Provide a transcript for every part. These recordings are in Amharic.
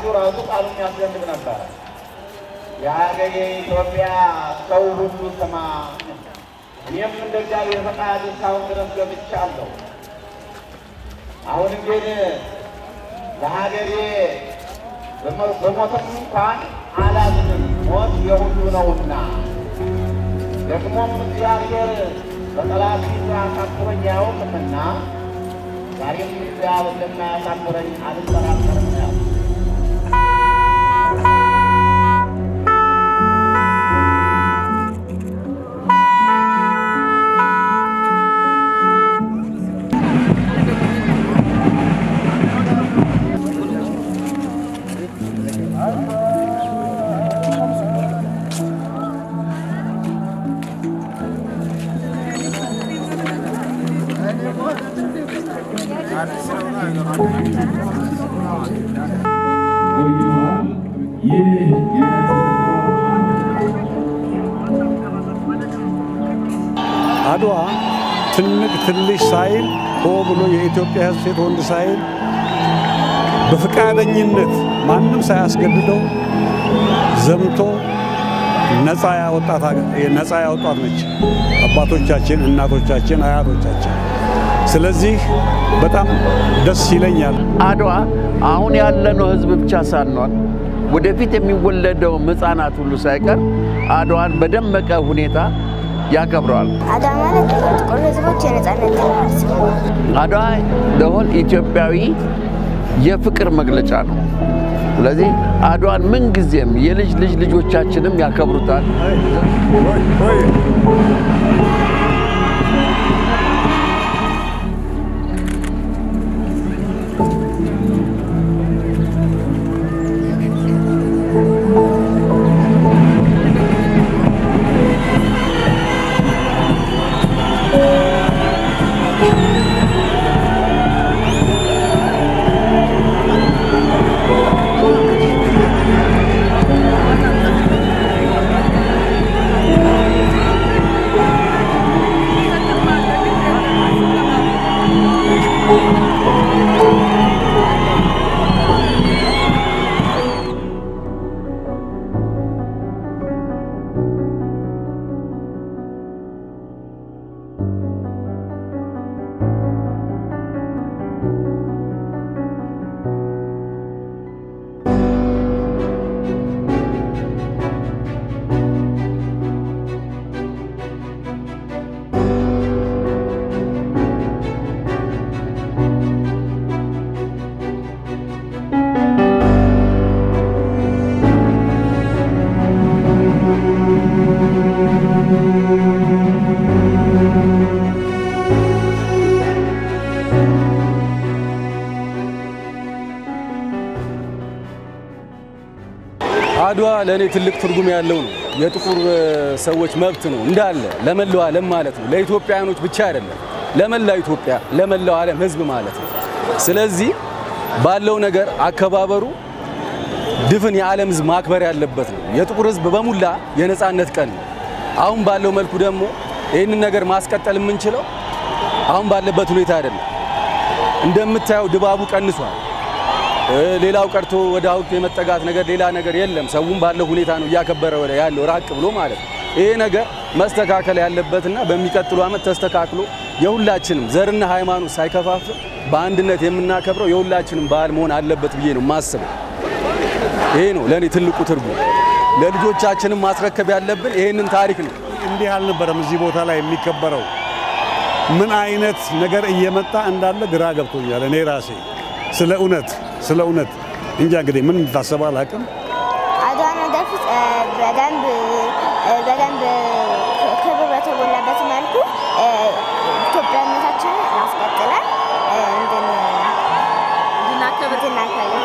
ራሱ ቃሉ የሚያስደንቅ ነበረ። የሀገሬ ኢትዮጵያ ሰው ሁሉ ስማ፣ እኔም እንደ እግዚአብሔር ፈቃድ እስካሁን ድረስ ገብቻለሁ። አሁን ግን ለሀገሬ በሞትም እንኳን አላዝንም፣ ሞት የሁሉ ነውና ደግሞም እግዚአብሔር በጠላት ፊት አሳፍሮኝ አያውቅምና ዛሬም እግዚአብሔር እንደማያሳፍረኝ አልጠራጠርም ነው። ቆይተዋል። ይህ አድዋ ትልቅ ትንሽ ሳይል ሆ ብሎ የኢትዮጵያ ሕዝብ ሴት ወንድ ሳይል በፈቃደኝነት ማንም ሳያስገድደው ዘምቶ ነፃ ያወጣት ነፃ ያወጣት ነች። አባቶቻችን፣ እናቶቻችን፣ አያቶቻችን። ስለዚህ በጣም ደስ ይለኛል። አድዋ አሁን ያለነው ህዝብ ብቻ ሳንሆን ወደፊት የሚወለደው ሕፃናት ሁሉ ሳይቀር አድዋን በደመቀ ሁኔታ ያከብረዋል። አድዋ ማለት የጥቁር ህዝቦች የነጻነት ድል ማለት ነው። አድዋ ለሆን ኢትዮጵያዊ የፍቅር መግለጫ ነው። ስለዚህ አድዋን ምንጊዜም የልጅ ልጅ ልጆቻችንም ያከብሩታል። አድዋ ለእኔ ትልቅ ትርጉም ያለው ነው። የጥቁር ሰዎች መብት ነው እንዳለ ለመላው ዓለም ማለት ነው። ለኢትዮጵያውያኖች ብቻ አይደለም፣ ለመላው ኢትዮጵያ፣ ለመላው ዓለም ሕዝብ ማለት ነው። ስለዚህ ባለው ነገር አከባበሩ ድፍን የዓለም ሕዝብ ማክበር ያለበት ነው። የጥቁር ሕዝብ በሙላ የነፃነት ቀን ነው። አሁን ባለው መልኩ ደግሞ ይህንን ነገር ማስቀጠል የምንችለው አሁን ባለበት ሁኔታ አይደለም። እንደምታየው ድባቡ ቀንሷል። ሌላው ቀርቶ ወደ ሐውልት የመጠጋት ነገር ሌላ ነገር የለም። ሰውም ባለው ሁኔታ ነው እያከበረ ወደ ያለው ራቅ ብሎ ማለት ነው። ይሄ ነገር መስተካከል ያለበትና በሚቀጥሉ ዓመት ተስተካክሎ የሁላችንም ዘርና ሃይማኖት ሳይከፋፍል በአንድነት የምናከብረው የሁላችንም በዓል መሆን አለበት ብዬ ነው የማስበው። ይሄ ነው ለእኔ ትልቁ ትርጉም። ለልጆቻችንም ማስረከብ ያለብን ይሄንን ታሪክ ነው። እንዲህ አልነበረም እዚህ ቦታ ላይ የሚከበረው። ምን አይነት ነገር እየመጣ እንዳለ ግራ ገብቶኛል እኔ ራሴ ስለ እውነት ስለ እውነት እንጃ እንግዲህ ምን ታሰባ አላውቅም። አድዋን ወደፊት እ፣ በደንብ እ፣ በደንብ ክብር በተሞላበት መልኩ እ፣ ኢትዮጵያነታችንን አስቀጥለን እ፣ እንድን እንድናከብር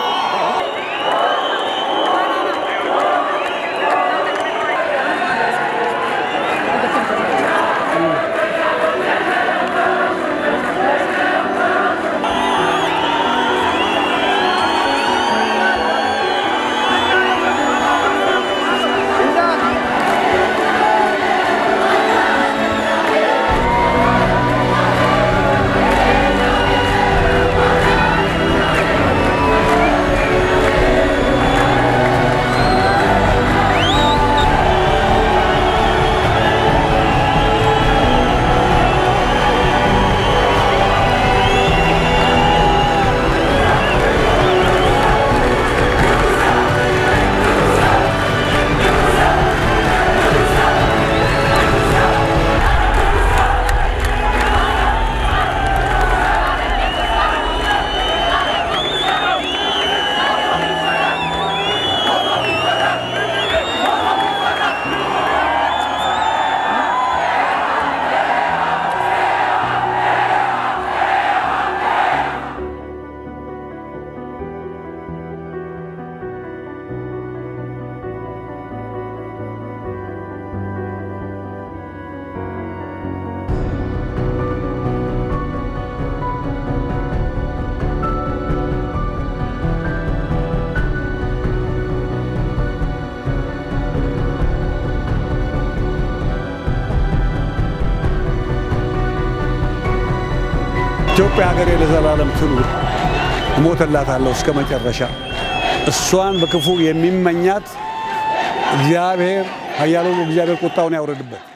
ኢትዮጵያ ሀገሬ ለዘላለም ትኑር፣ እሞትላታለሁ እስከ መጨረሻ። እሷን በክፉ የሚመኛት እግዚአብሔር ኃያሉ እግዚአብሔር ቁጣውን ያውረድበት።